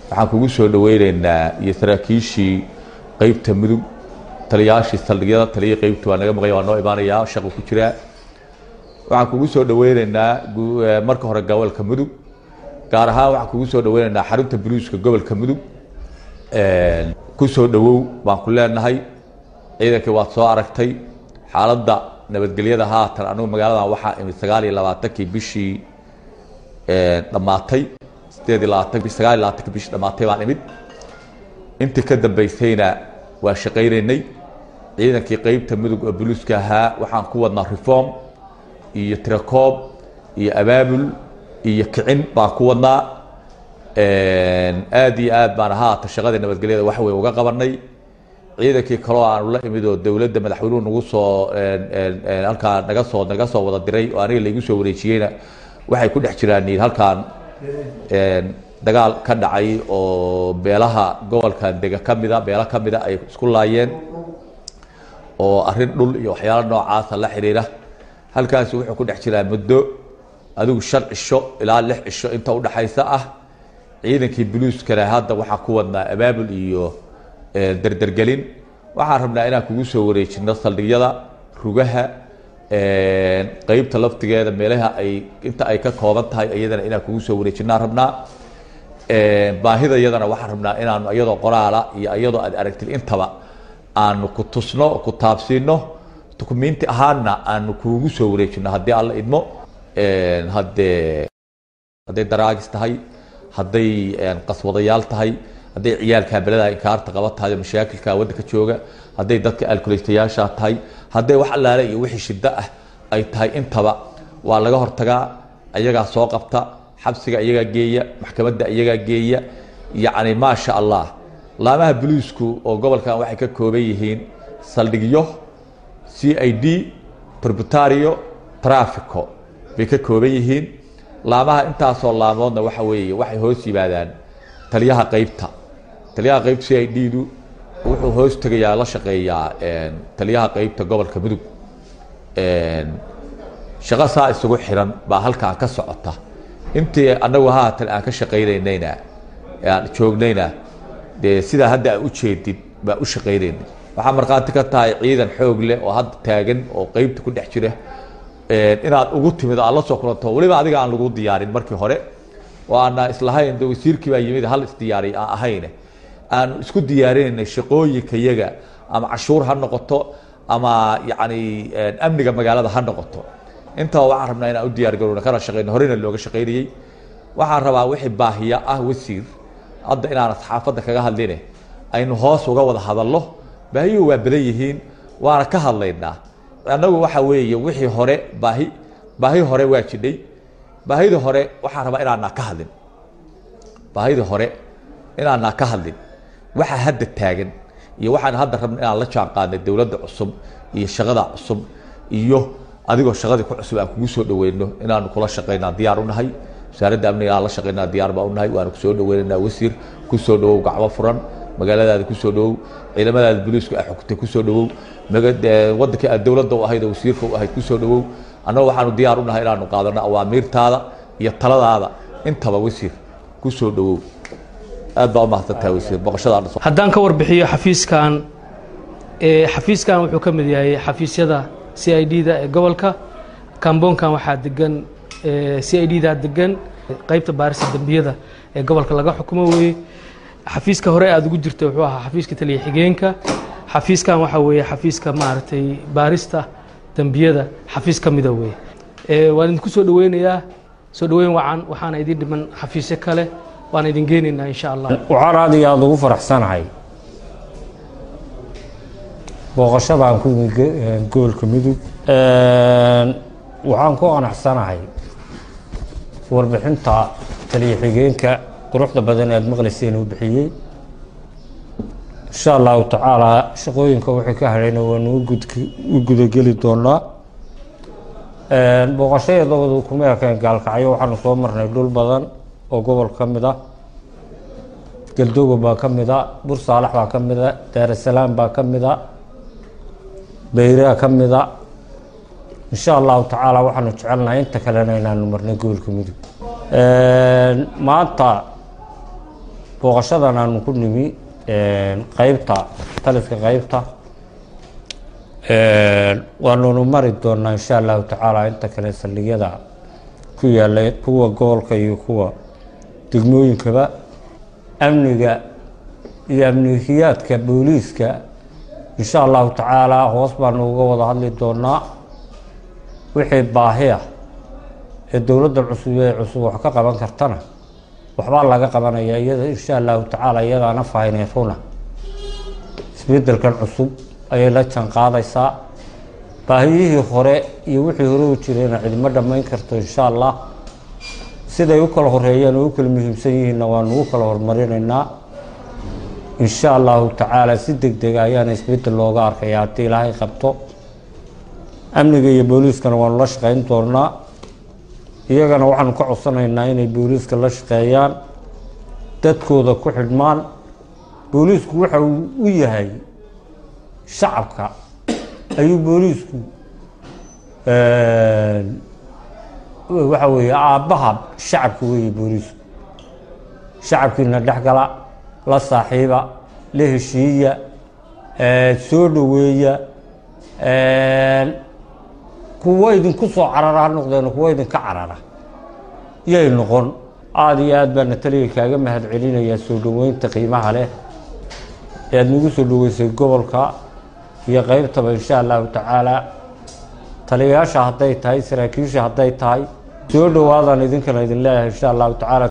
waxaan kugu soo dhaweyneynaa iyo saraakiishii qeybta mudug taliyaashii saldhigyada taliyii qeybta waa naga maqanya waa noo imaanayaa shaqo ku jiraa waxaan kugu soo dhaweyneynaa marka hore gobolka mudug gaar ahaan waxaan kugu soo dhaweyneynaa xarunta buluuska gobolka mudug ku soo dhawow baan ku leenahay ciidankii waad soo aragtay xaaladda nabadgelyada haatan anugu magaaladan waxaa imid sagaal iyo labaatankii bishii dhammaatay sideed iyo labaatan sagaal iyo labaatankii bishii dhammaatay baan imid intii ka dambeysayna waa shaqaynaynay ciidankii qeybta mudug oo buluuska ahaa waxaan ku wadnaa reform iyo tirakoob iyo abaabul iyo kicin baan ku wadnaa aada iyo aad baan haata shaqadii nabadgelyada wax weyn uga qabanay ciidankii kaloo aanu la imid oo dowladda madaxweynuhu nagu soo halkaa naga soo naga soo wada diray oo aniga laigu soo wareejiyeyna waxay ku dhex jiraan halkaan dagaal ka dhacay oo beelaha gobolkan dega ka mida beelo ka mida ay isku laayeen oo arrin dhul iyo waxyaalo noocaasa la xiriira halkaasi wuxuu ku dhex jiraa muddo adigu shan cisho ilaa lix cisho inta udhexaysa ah ciidankii buluuskana hadda waxaa ku wadnaa abaabul iyo derdergelin waxaan rabnaa inaan kugu soo wareejino saldhigyada rugaha qeybta laftigeeda meelaha ay inta ay ka kooban tahay iyadana inaan kugu soo wareejinaan rabnaa baahida iyadana waxaan rabnaa inaanu iyadoo qoraala iyo iyadoo aad aragtid intaba aanu ku tusno ku taabsiino dukumiinti ahaanna aanu kuugu soo wareejino haddii alla idmo haddee hadday daraagis tahay hadday qaswadayaal tahay hadday ciyaalka belada inkaarta qaba tahay mashaakilka waddanka jooga hadday dadka alkuleystayaasha tahay hadday wax allaale iyo wixii shiddo ah ay tahay intaba waa laga hortagaa iyagaa soo qabta xabsiga iyagaa geeya maxkamadda iyagaa geeya yacni maasha allah laamaha buluisku oo gobolkan waxay ka kooban yihiin saldhigyo c i d tributario trafico bay ka kooban yihiin laamaha intaasoo laamoodna waxa weeye waxay hoos yimaadaan taliyaha qeybta taliyaha qeybta c i d du wuxuu hoos tegayaa la shaqeeyaa taliyaha qeybta gobolka mudug shaqo saa isugu xiran baa halkaa ka socota intii anagu haatan aan ka shaqaynaynayna aan joognayna dee sidaa hadda aan ujeedid baa u shaqaynayna waxaa markhaati ka tahay ciidan xoog leh oo hadda taagan oo qeybta ku dhex jira inaad ugu timid aad la soo kulanto weliba adiga aan lagu diyaarin markii hore oo aana islahayn de wasiirkii baa yimid hal isdiyaariy aan ahayne aan isku diyaarinaynay shaqooyinka yaga ama cashuur ha noqoto ama yacni amniga magaalada ha noqoto intaba waxaan rabnaa inaan u diyaar garowna kana shaqeyno horeyna looga shaqaynayey waxaan rabaa wixii baahiya ah wasiir hadda inaana saxaafadda kaga hadline aynu hoos uga wada hadallo baahiyuhu waa badan yihiin waana ka hadlaynaa annagu waxa weeye wixii hore baahi baahi hore waa jidhay baahidii hore waxaan rabaa inaanaa ka hadlin baahidii hore inaanaa ka hadlin waxa hadda taagan iyo waxaan hadda rabna inaan la jaan qaadnay dowladda cusub iyo shaqada cusub iyo adigoo shaqadii ku cusub aan kugu soo dhaweyno inaanu kula shaqaynaa diyaar unahay wasaaradda amniga aan la shaqaynaa diyaar baa unahay waanu kusoo dhaweynaynaa wasiir kusoo dhawow gacmo furan magaaladaada kusoo dhawow ciidamadaada boliisku ay xugtay kusoo dhawow wadankii aad dowladda u ahayd oo wasiirka u ahayd kusoo dhawow annagu waxaanu diyaar unahay inaanu qaadano awaamiirtaada iyo taladaada intaba wasiir kusoo dhawow aad baa umahadsantahay wasiir boqoshada haddaan ka warbixiyo xafiiskan xafiiskan wuxuu ka mid yahay xafiisyada c i d da ee gobolka kamboonkan waxaa degan c i d da degan qeybta baarista dembiyada ee gobolka laga xukumo weeye xafiiska hore aada ugu jirta wuxuu ahaa xafiiska taliya xigeenka xafiiskan waxaa weeye xafiiska maaragtay baarista dembiyada xafiis ka mida weeye waan idinku soo dhaweynayaa soo dhaweyn wacan waxaana idin dhiman xafiisyo kale waan idin geenaynaa insha allah waxaan aad iyo aada ugu faraxsanahay booqashadaan ku imid gobolka mudug waxaan ku qanacsanahay warbixinta taliya xigeenka quruxda badan aad maqlayseen uu bixiyey insha allahu tacaalaa shaqooyinka wixii ka hadhayna waanu u gudageli doonaa booqashadeedoodu kuma ekeen gaalkacyo waxaanu soo marnay dhul badan oo gobol ka mid ah galdogo baa ka mid a bursaalax baa ka mid a daarasalaam baa ka mid a bayraa ka mid a insha allahu tacaala waxaanu jecelnahay inta kalena inaanu marnay gobolka mudug maanta booqashadan aanu ku nimi qeybta taliska qeybta waanunu mari doonaa insha allahu tacaala inta kale saldhigyada ku yaala kuwa gobolka iyo kuwa degmooyinkaba amniga iyo amnigiyaadka booliiska insha allahu tacaala hoos baanu uga wada hadli doonaa wixii baahi ah ee dowladda cusub ee cusub wax ka qaban kartana waxbaa laga qabanaya iyada insha allahu tacaala iyadaana fahaynay runa isbedelkan cusub ayay la jaan qaadaysaa baahiyihii hore iyo wixii hore u jirayna cidimo dhammayn karto insha allah siday u kala horeeyeen oo u kala muhiimsan yihiinna waanu u kala horumarinaynaa insha allahu tacaala si deg dega ayaana isbedel looga arkaya haddii ilaahay qabto amniga iyo booliiskana waanu la shaqeyn doonaa iyagana waxaanu ka codsanaynaa inay booliiska la shaqeeyaan dadkooda ku xidhmaan booliisku waxa uu u yahay shacabka ayuu booliisku waxa weeye aabbaha shacabka weeye booliisku shacabkiina dhexgala la saaxiiba la heshiiya soo dhoweeya kuwo idinku soo carara ha noqdeen kuwo idinka carara yay noqon aada iyo aad baana taliga kaaga mahad celinayaa soo dhoweynta qiimaha leh ee aada nagu soo dhoweysay gobolka iyo qeybtaba insha allahu tacaala taliyayaasha hadday tahay saraakiisha hadday tahay soo dhowaadaan idinkana idin leeyahay insha allahu tacaala